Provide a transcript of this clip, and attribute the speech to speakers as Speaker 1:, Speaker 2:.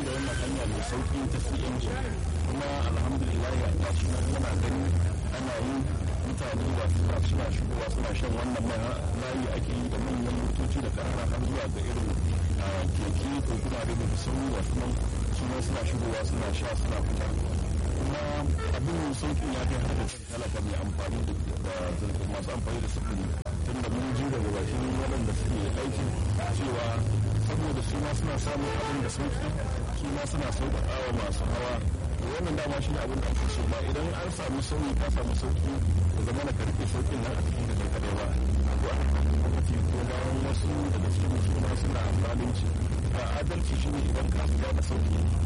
Speaker 1: da wannan hanya mai sauki ta cng kuma alhamdulillah a tashi muna gani ana yi mutane da suna suna shigowa suna shan wannan mai layi ake yi da manyan motoci da ƙarara har zuwa ga irin keke ko kuma da da sauri wasu nan suna suna shigowa suna sha suna fita kuma abin sauƙin ya kai har da talaka mai amfani da masu amfani da sufuri tun da mun ji daga bakin waɗanda suke aiki cewa saboda su ma suna samun abin da sauƙi su ma suna sauƙaƙa wa masu hawa wannan dama shi ne abin da ake so ba idan an samu sauyi ka samu sauƙi da zama na karfe sauƙin nan a cikin da kai kadai ba ko a lokaci ko bayan wasu daga cikin musulma suna zalunci ba adalci shi ne idan ka shiga da sauƙi